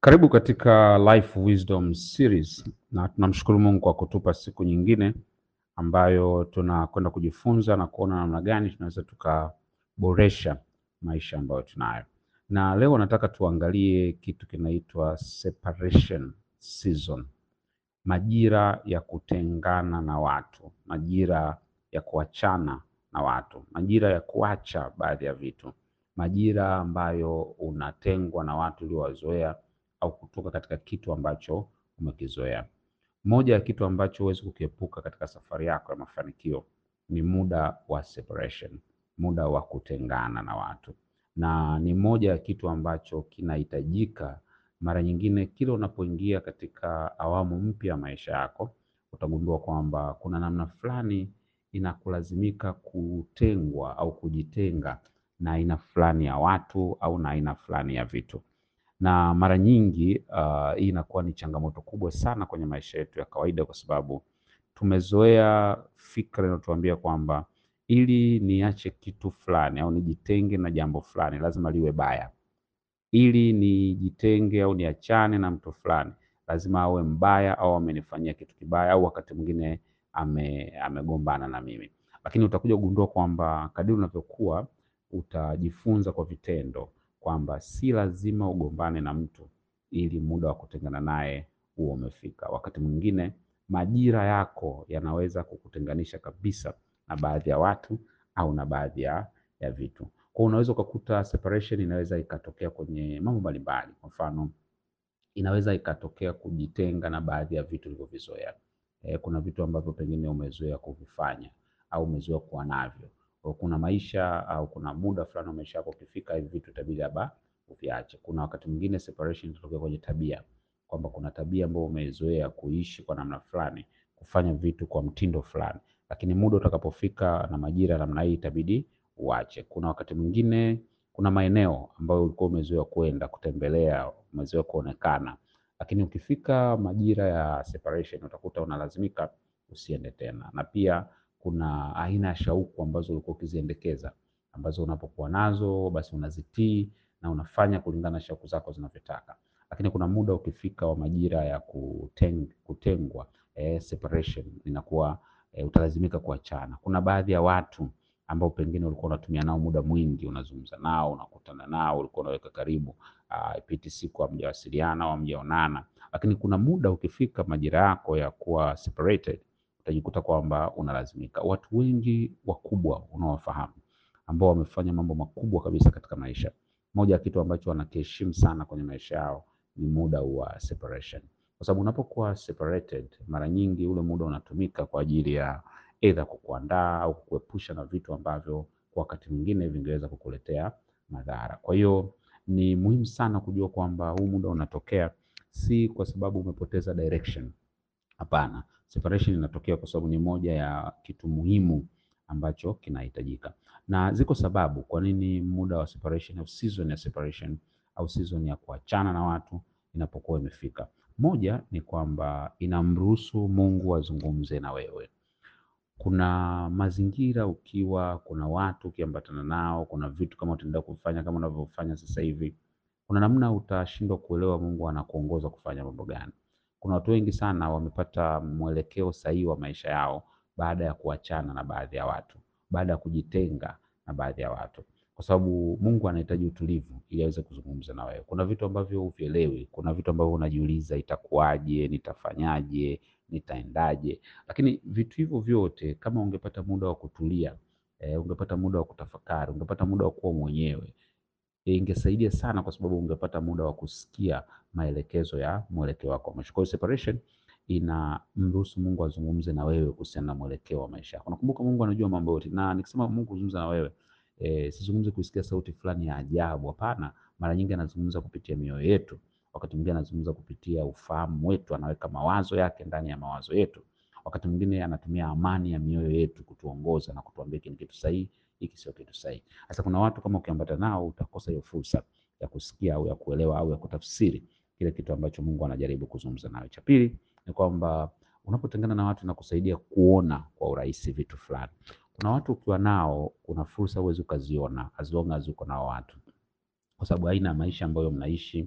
Karibu katika Life Wisdom Series na tunamshukuru Mungu kwa kutupa siku nyingine ambayo tunakwenda kujifunza na kuona namna gani tunaweza tukaboresha maisha ambayo tunayo. Na leo nataka tuangalie kitu kinaitwa separation season. Majira ya kutengana na watu, majira ya kuachana na watu, majira ya kuacha baadhi ya vitu, majira ambayo unatengwa na watu uliowazoea au kutoka katika kitu ambacho umekizoea. Moja ya kitu ambacho huwezi kukiepuka katika safari yako ya mafanikio ni muda wa separation, muda wa kutengana na watu, na ni moja ya kitu ambacho kinahitajika mara nyingine. Kila unapoingia katika awamu mpya ya maisha yako, utagundua kwamba kuna namna fulani inakulazimika kutengwa au kujitenga na aina fulani ya watu au na aina fulani ya vitu na mara nyingi uh, hii inakuwa ni changamoto kubwa sana kwenye maisha yetu ya kawaida, kwa sababu tumezoea fikra inayotuambia kwamba ili niache kitu fulani au nijitenge na jambo fulani lazima liwe baya, ili nijitenge au niachane na mtu fulani lazima awe mbaya au amenifanyia kitu kibaya au wakati mwingine ame, amegombana na mimi. Lakini utakuja kugundua kwamba kadiri unavyokuwa utajifunza kwa vitendo kwamba si lazima ugombane na mtu ili muda wa kutengana naye huo umefika. Wakati mwingine majira yako yanaweza kukutenganisha kabisa na baadhi ya watu au na baadhi ya, ya vitu. Kwa unaweza ukakuta separation inaweza ikatokea kwenye mambo mbalimbali. Kwa mfano, inaweza ikatokea kujitenga na baadhi ya vitu ulivyovizoea. E, kuna vitu ambavyo pengine umezoea kuvifanya au umezoea kuwa navyo kwa kuna maisha au kuna muda fulani wa maisha yako ukifika, hivi vitu itabidi labda uviache. Kuna wakati mwingine separation inatokea kwenye tabia, kwamba kuna tabia ambayo umezoea kuishi kwa namna fulani, kufanya vitu kwa mtindo fulani, lakini muda utakapofika na majira namna hii itabidi uache. Kuna wakati mwingine, kuna maeneo ambayo ulikuwa umezoea kwenda kutembelea, umezoea kuonekana, lakini ukifika majira ya separation utakuta unalazimika usiende tena, na pia kuna aina ya shauku ambazo ulikuwa ukiziendekeza ambazo unapokuwa nazo basi unazitii na unafanya kulingana na shauku zako zinavyotaka, lakini kuna muda ukifika wa majira ya kuteng, kutengwa eh, separation inakuwa eh, utalazimika kuachana. Kuna baadhi ya watu ambao pengine ulikuwa unatumia nao muda mwingi, unazungumza nao, unakutana nao, ulikuwa unaweka karibu, uh, ipiti siku hamjawasiliana au hamjaonana, lakini kuna muda ukifika majira yako ya kuwa separated utajikuta kwamba unalazimika. Watu wengi wakubwa unaowafahamu ambao wamefanya mambo makubwa kabisa katika maisha, moja ya kitu ambacho wanakiheshimu sana kwenye maisha yao ni muda wa separation, kwa sababu unapokuwa separated, mara nyingi ule muda unatumika kwa ajili ya either kukuandaa au kukuepusha na vitu ambavyo kwa wakati mwingine vingeweza kukuletea madhara. Kwa hiyo ni muhimu sana kujua kwamba huu muda unatokea si kwa sababu umepoteza direction. Hapana, separation inatokea kwa sababu ni moja ya kitu muhimu ambacho kinahitajika, na ziko sababu kwa nini muda wa separation au season ya separation au season ya kuachana na watu inapokuwa imefika. Moja ni kwamba inamruhusu Mungu azungumze na wewe. Kuna mazingira ukiwa, kuna watu ukiambatana nao, kuna vitu kama utaendelea kufanya kama unavyofanya sasa hivi, kuna namna utashindwa kuelewa Mungu anakuongoza kufanya mambo gani. Kuna watu wengi sana wamepata mwelekeo sahihi wa maisha yao baada ya kuachana na baadhi ya watu, baada ya kujitenga na baadhi ya watu, kwa sababu Mungu anahitaji utulivu ili aweze kuzungumza na wewe. Kuna vitu ambavyo huvielewi, kuna vitu ambavyo unajiuliza, itakuwaje, nitafanyaje, nitaendaje? Lakini vitu hivyo vyote kama ungepata muda wa kutulia, eh, ungepata muda wa kutafakari, ungepata muda wa kuwa mwenyewe ingesaidia sana kwa sababu ungepata muda wa kusikia maelekezo ya mwelekeo wako wa maisha. Kwa hiyo separation inamruhusu Mungu azungumze na wewe kuhusiana na mwelekeo wa maisha yako. Nakumbuka Mungu anajua mambo yote, na nikisema Mungu kuzungumza na wewe e, sizungumzi kusikia sauti fulani ya ajabu. Hapana, mara nyingi anazungumza kupitia mioyo yetu, wakati mwingine anazungumza kupitia ufahamu wetu, anaweka mawazo yake ndani ya mawazo yetu, wakati mwingine anatumia amani ya mioyo yetu kutuongoza na kutuambia hiki ni kitu sahihi hiki sio kitu sahihi. Sasa kuna watu kama ukiambata nao utakosa hiyo fursa ya kusikia au ya kuelewa au ya kutafsiri kile kitu ambacho Mungu anajaribu kuzungumza nawe. Cha pili ni kwamba unapotengana na watu na kusaidia kuona kwa urahisi vitu fulani. Kuna watu ukiwa nao, kuna fursa huwezi ukaziona as long as uko nao watu, kwa sababu aina ya maisha ambayo mnaishi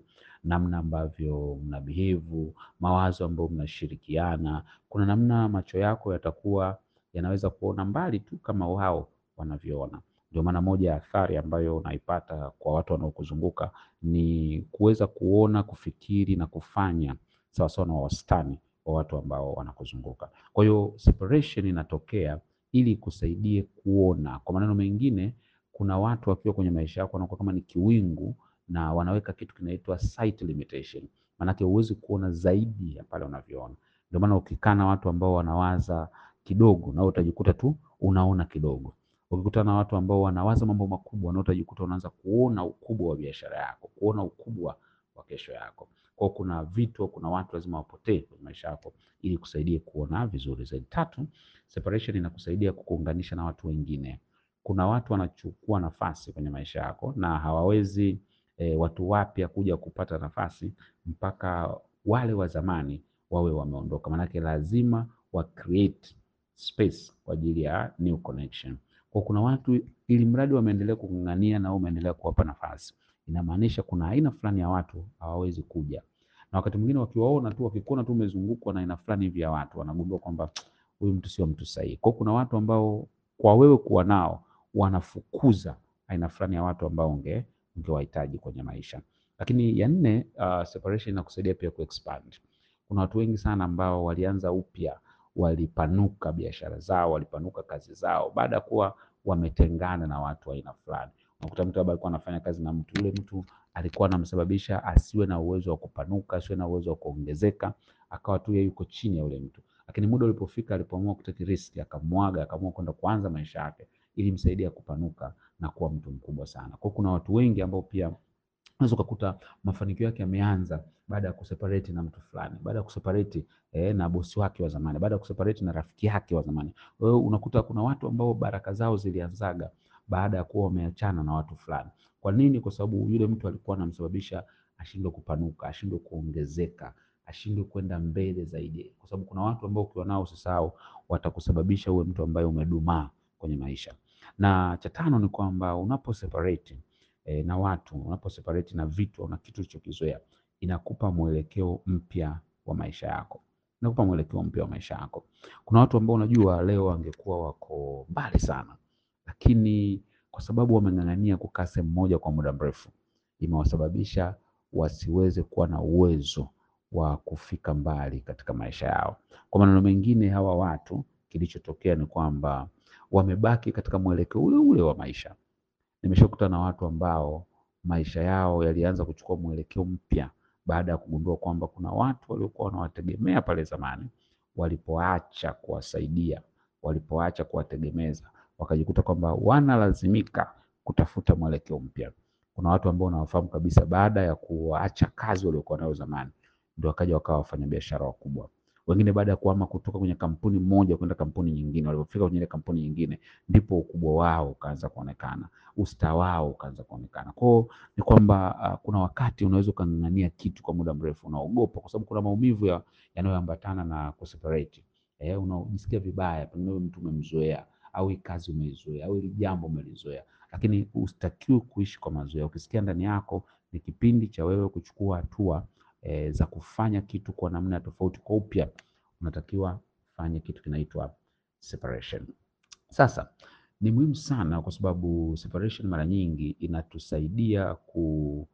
namna ambavyo mna behave, mawazo ambayo mnashirikiana. Kuna namna macho yako yatakuwa yanaweza kuona mbali tu kama wao wanavyoona. Ndio maana moja ya athari ambayo unaipata kwa watu wanaokuzunguka ni kuweza kuona, kufikiri na kufanya sawasawa na wastani wa watu ambao wanakuzunguka. Kwa hiyo separation inatokea ili ikusaidie kuona. Kwa maneno mengine, kuna watu wakiwa kwenye maisha yako wanakuwa kama ni kiwingu na wanaweka kitu kinaitwa sight limitation. Maanake huwezi kuona zaidi ya pale unavyoona. Ndio maana ukikaa na watu ambao wanawaza kidogo, na wewe utajikuta tu unaona kidogo. Ukikutana na watu ambao wanawaza mambo makubwa, na wewe utajikuta unaanza kuona ukubwa wa biashara yako, kuona ukubwa wa kesho yako. Kwa hiyo kuna vitu, kuna watu lazima wapotee kwenye maisha yako ili kusaidie kuona vizuri zaidi. Tatu, separation inakusaidia kukuunganisha na watu wengine. Kuna watu wanachukua nafasi kwenye maisha yako na hawawezi e, watu wapya kuja kupata nafasi mpaka wale wa zamani wawe wameondoka. Maanake lazima wa create space kwa ajili ya new connection. Kwa kuna watu ili mradi wameendelea kung'ang'ania na wewe umeendelea kuwapa nafasi, inamaanisha kuna aina fulani ya watu hawawezi kuja, na wakati mwingine wakiwaona tu, wakikuona tu umezungukwa na aina fulani hivi ya watu, wanagundua kwamba huyu mtu sio mtu sahihi. Kwa kuna watu ambao kwa wewe kuwa nao wanafukuza aina fulani ya watu ambao unge ungewahitaji kwenye maisha. Lakini ya nne, uh, separation inakusaidia pia kuexpand. Kuna watu wengi sana ambao walianza upya, walipanuka biashara zao, walipanuka kazi zao baada ya kuwa wametengana na watu wa aina fulani. Unakuta mtu labda alikuwa anafanya kazi na mtu, yule mtu alikuwa anamsababisha asiwe na uwezo wa kupanuka, asiwe na uwezo wa kuongezeka, akawa tu yeye yuko chini ya yule mtu. Lakini muda ulipofika, alipoamua kutake risk, akamwaga, akaamua kwenda kuanza maisha yake ili msaidia kupanuka na kuwa mtu mkubwa sana. Kwa kuna watu wengi ambao pia unaweza ukakuta mafanikio yake yameanza baada ya kuseparate na mtu fulani, baada ya kuseparate eh, na bosi wake wa zamani, baada ya kuseparate na rafiki yake wa zamani. Kwa hiyo unakuta kuna watu ambao baraka zao zilianzaga baada ya kuwa wameachana na watu fulani. Kwa nini? Kwa sababu yule mtu alikuwa anamsababisha ashindwe kupanuka, ashindwe kuongezeka, ashindwe kwenda mbele zaidi, kwa sababu kuna watu ambao ukiwa nao usisahau, watakusababisha uwe mtu ambaye umedumaa kwenye maisha. Na cha tano ni kwamba unapo separate e, na watu, unapo separate na vitu na kitu ulichokizoea, inakupa mwelekeo mpya wa maisha yako, inakupa mwelekeo mpya wa maisha yako. Kuna watu ambao unajua leo wangekuwa wako mbali sana, lakini kwa sababu wameng'ang'ania kukaa sehemu moja kwa muda mrefu, imewasababisha wasiweze kuwa na uwezo wa kufika mbali katika maisha yao. Kwa maneno mengine, hawa watu kilichotokea ni kwamba wamebaki katika mwelekeo ule ule wa maisha. Nimeshakutana na watu ambao maisha yao yalianza kuchukua mwelekeo mpya baada ya kugundua kwamba kuna watu waliokuwa wanawategemea pale zamani, walipoacha kuwasaidia, walipoacha kuwategemeza, wakajikuta kwamba wanalazimika kutafuta mwelekeo mpya. Kuna watu ambao unawafahamu kabisa, baada ya kuacha kazi waliokuwa nayo zamani, ndio wakaja wakawa wafanyabiashara wakubwa wengine baada ya kuhama kutoka kwenye kampuni moja kwenda kampuni nyingine, walipofika kwenye ile kampuni nyingine ndipo ukubwa wao ukaanza kuonekana, usta wao ukaanza kuonekana. Kwao ni kwamba uh, kuna wakati unaweza ukang'ang'ania kitu kwa muda mrefu, unaogopa kwa sababu kuna maumivu ya, yanayoambatana na kuseparate. Eh, unajisikia vibaya, pengine mtu umemzoea au hii kazi umeizoea au hili jambo umelizoea, lakini usitakiwe kuishi kwa mazoea. Ukisikia ndani yako ni kipindi cha wewe kuchukua hatua E, za kufanya kitu kwa namna tofauti kwa upya, unatakiwa fanye kitu kinaitwa separation. Sasa ni muhimu sana kwa sababu separation mara nyingi inatusaidia ku,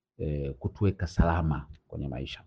e, kutuweka salama kwenye maisha,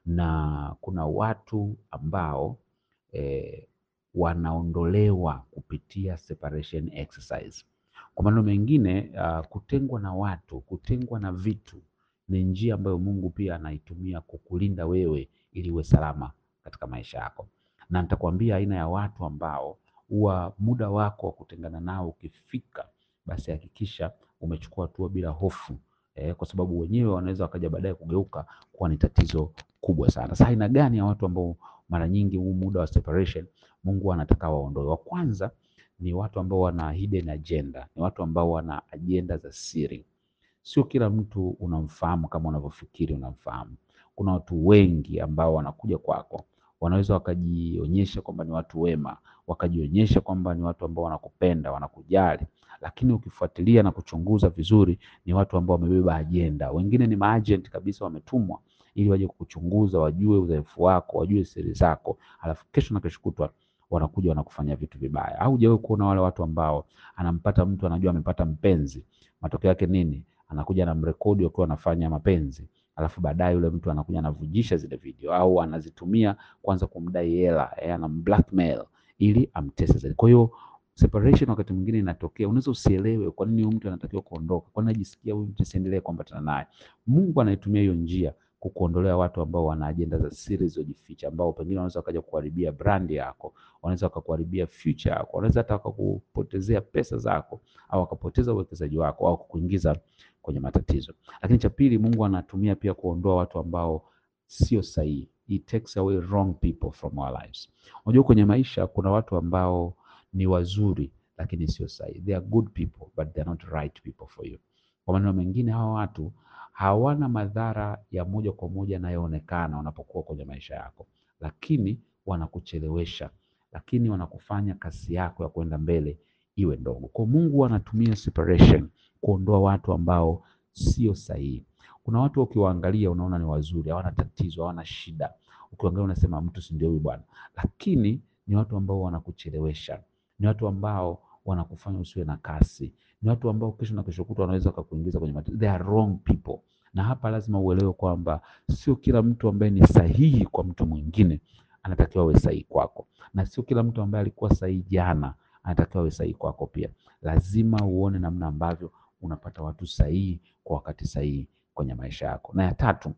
na kuna watu ambao e, wanaondolewa kupitia separation exercise. Kwa maneno mengine, uh, kutengwa na watu, kutengwa na vitu ni njia ambayo Mungu pia anaitumia kukulinda wewe ili uwe salama katika maisha yako. Na nitakwambia aina ya watu ambao huwa muda wako wa kutengana nao ukifika, basi hakikisha umechukua hatua bila hofu eh, kwa sababu wenyewe wanaweza wakaja baadaye kugeuka kuwa ni tatizo kubwa sana. Sasa aina gani ya watu ambao mara nyingi huu muda wa separation Mungu anataka waondoe? Wa kwanza ni watu ambao wana hidden agenda, ni watu ambao wana ajenda za siri. Sio kila mtu unamfahamu kama unavyofikiri unamfahamu. Kuna watu wengi ambao wanakuja kwako wanaweza wakajionyesha kwamba ni watu wema, wakajionyesha kwamba ni watu ambao wanakupenda, wanakujali, lakini ukifuatilia na kuchunguza vizuri, ni watu ambao wamebeba ajenda. Wengine ni maagent kabisa, wametumwa ili waje kukuchunguza, wajue udhaifu wako, wajue siri zako, alafu kesho na kesho kutwa wanakuja wanakufanya vitu vibaya. Au hujawahi kuona wale watu ambao anampata mtu anajua amepata mpenzi, matokeo yake nini? Anakuja na mrekodi wakiwa wanafanya mapenzi, alafu baadaye yule mtu anakuja anavujisha zile video au anazitumia kwanza kumdai hela, eh, anamblackmail ili amtese zaidi. Kwa hiyo separation wakati mwingine inatokea, unaweza usielewe kwa nini huyu mtu anatakiwa kuondoka, kwa nini anajisikia huyu mtu siendelee kuambatana naye. Mungu anaitumia hiyo njia kukuondolea watu ambao wana ajenda za siri zilizojificha, ambao pengine wanaweza wakaja kuharibia brand yako, wanaweza wakakuharibia future yako, wanaweza hata wakakupotezea pesa zako, au wakapoteza uwekezaji wako, au kukuingiza kwenye matatizo. Lakini cha pili, Mungu anatumia pia kuondoa watu ambao sio sahihi. He takes away wrong people from our lives. Unajua kwenye maisha kuna watu ambao ni wazuri lakini sio sahihi. They are good people but they are not right people for you. Kwa maneno mengine, hawa watu hawana madhara ya moja kwa moja yanayoonekana wanapokuwa kwenye maisha yako, lakini wanakuchelewesha, lakini wanakufanya kasi yako ya kwenda mbele iwe ndogo. Kwa Mungu anatumia separation kuondoa watu ambao sio sahihi. Kuna watu ukiwaangalia unaona ni wazuri, hawana tatizo, hawana shida. Ukiangalia unasema mtu si ndio huyu bwana, lakini ni watu ambao wanakuchelewesha, ni watu ambao wanakufanya usiwe na kasi, ni watu ambao kesho na kesho kutwa wanaweza wakakuingiza kwenye matatizo. They are wrong people. Na hapa lazima uelewe kwamba sio kila mtu ambaye ni sahihi kwa mtu mwingine anatakiwa awe sahihi kwako, na sio kila mtu ambaye alikuwa sahihi jana anatakiwa awe sahihi kwako pia. Lazima uone namna ambavyo unapata watu sahihi kwa wakati sahihi kwenye maisha yako. Na ya tatu,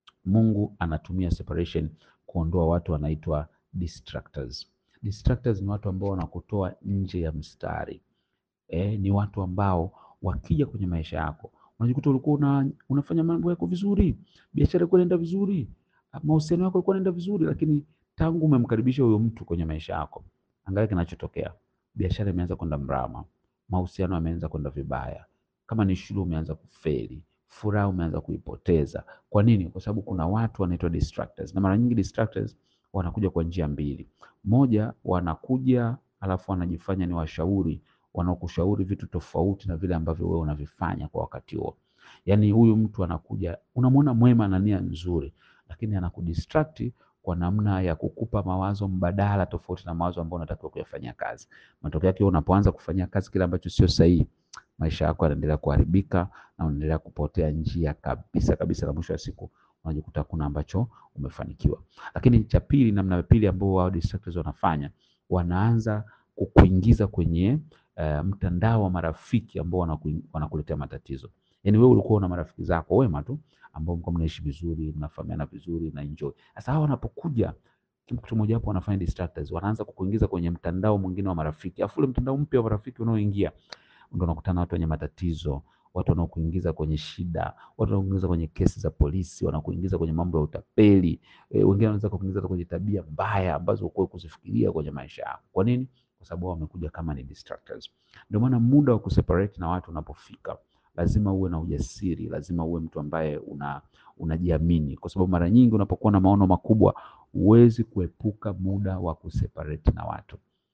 Mungu anatumia separation kuondoa watu wanaitwa distractors. Distractors ni watu ambao wanakutoa nje ya mstari. Eh, ni watu ambao wakija kwenye maisha yako unajikuta ulikuwa una, unafanya mambo yako vizuri, biashara yako inaenda vizuri, mahusiano yako yalikuwa yanaenda vizuri, lakini tangu umemkaribisha huyo mtu kwenye maisha yako, angalia kinachotokea. Biashara imeanza kwenda mrama, mahusiano yameanza kwenda vibaya, kama ni shule umeanza kufeli, furaha umeanza kuipoteza. Kwa nini? Kwa sababu kuna watu wanaitwa distractors, na mara nyingi distractors wanakuja kwa njia mbili. Moja, wanakuja alafu wanajifanya ni washauri wanaokushauri vitu tofauti na vile ambavyo wewe unavifanya kwa wakati huo. Yaani huyu mtu anakuja, unamwona mwema na nia nzuri, lakini anakudistract kwa namna ya kukupa mawazo mbadala tofauti na mawazo ambayo unatakiwa kuyafanyia kazi. Matokeo yake unapoanza kufanyia kazi kile ambacho sio sahihi, maisha yako yanaendelea kuharibika na unaendelea kupotea njia kabisa kabisa, na mwisho wa siku unajikuta kuna ambacho umefanikiwa. Lakini cha pili, namna ya pili ambao wao distractors wanafanya, wanaanza kukuingiza kwenye uh, mtandao wa marafiki ambao wanaku, wanakuletea matatizo. Yaani wewe ulikuwa una marafiki zako wema tu ambao mko mnaishi vizuri, mnafahamiana vizuri na enjoy. Sasa hawa wanapokuja kitu moja hapo wanafanya distractors, wanaanza kukuingiza kwenye mtandao mwingine wa marafiki. Afu ule mtandao mpya wa marafiki unaoingia ndio unakutana watu wenye matatizo, watu wanaokuingiza kwenye shida, watu wanaokuingiza kwenye kesi za polisi, wanakuingiza kwenye mambo ya utapeli. E, wengine wanaweza kukuingiza kwenye tabia mbaya ambazo hukuwa kuzifikiria kwenye maisha yako. Kwa nini? Kwa sababu wao wamekuja kama ni distractors. Ndio maana muda wa kuseparate na watu unapofika, lazima uwe na ujasiri, lazima uwe mtu ambaye una unajiamini, kwa sababu mara nyingi unapokuwa na maono makubwa huwezi kuepuka muda wa kuseparate na watu,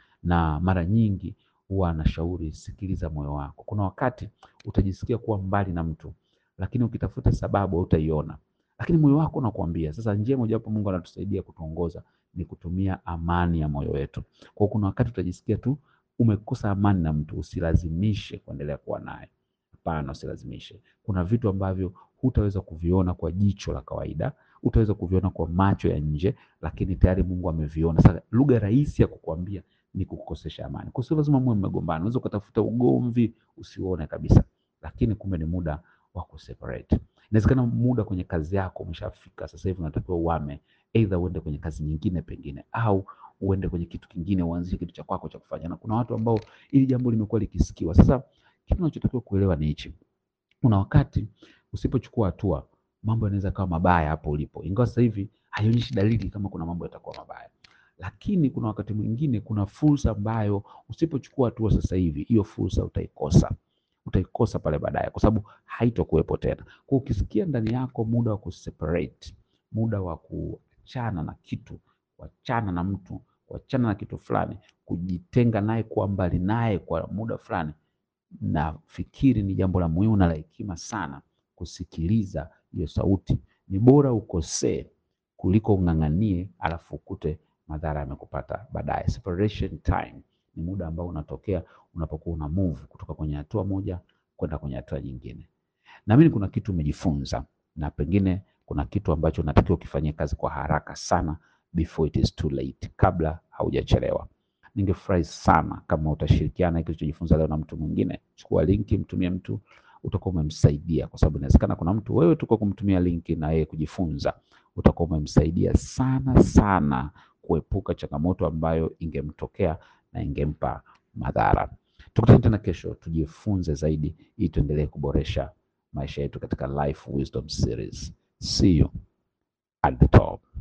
na mara nyingi huwa anashauri sikiliza moyo wako. Kuna wakati utajisikia kuwa mbali na mtu, lakini ukitafuta sababu hautaiona, lakini moyo wako unakuambia. Sasa njia mojawapo Mungu anatusaidia kutuongoza ni kutumia amani ya moyo wetu. Kwa kuna wakati utajisikia tu umekosa amani na mtu, usilazimishe kuendelea kuwa naye. Hapana, usilazimishe. Kuna vitu ambavyo hutaweza kuviona kwa jicho la kawaida, utaweza kuviona kwa macho ya nje, lakini tayari Mungu ameviona. Sasa lugha rahisi ya kukuambia ni kukukosesha amani. Kwa sio lazima muwe mmegombana, unaweza ukatafuta ugomvi usiuone kabisa, lakini kumbe ni muda wa kuseparate. Inawezekana muda kwenye kazi yako umeshafika, sasa hivi unatakiwa uame, either uende kwenye kazi nyingine pengine, au uende kwenye kitu kingine, uanzishe kitu cha kwako cha kufanya. Na kuna watu ambao ili jambo limekuwa likisikiwa. Sasa kitu unachotakiwa kuelewa ni hichi, kuna wakati usipochukua hatua mambo yanaweza kawa mabaya hapo ulipo, ingawa sasa hivi haionyeshi dalili kama kuna mambo yatakuwa mabaya lakini kuna wakati mwingine kuna fursa ambayo usipochukua hatua sasa hivi, hiyo fursa utaikosa, utaikosa pale baadaye, kwa sababu haitokuwepo tena. Kwa ukisikia ndani yako muda wa kuseparate, muda wa kuachana na kitu, kuachana na mtu, kuachana na kitu fulani, kujitenga naye, kuwa mbali naye kwa muda fulani, nafikiri ni jambo la muhimu na la hekima sana kusikiliza hiyo sauti. Ni bora ukosee kuliko ung'ang'anie alafu ukute madhara yamekupata baadaye. Separation time ni muda ambao unatokea unapokuwa una move kutoka kwenye hatua moja kwenda kwenye hatua nyingine. Naamini kuna kitu umejifunza na pengine kuna kitu ambacho unatakiwa ukifanyia kazi kwa haraka sana before it is too late, kabla haujachelewa. Ningefurahi sana kama utashirikiana hiki ulichojifunza leo na mtu mwingine. Chukua linki, mtumie mtu, utakuwa umemsaidia, kwa sababu inawezekana kuna mtu wewe tu kwa kumtumia linki na yeye kujifunza, utakuwa umemsaidia sana sana kuepuka changamoto ambayo ingemtokea na ingempa madhara. Tukutane tena kesho, tujifunze zaidi ili tuendelee kuboresha maisha yetu katika Life Wisdom Series. See you at the top.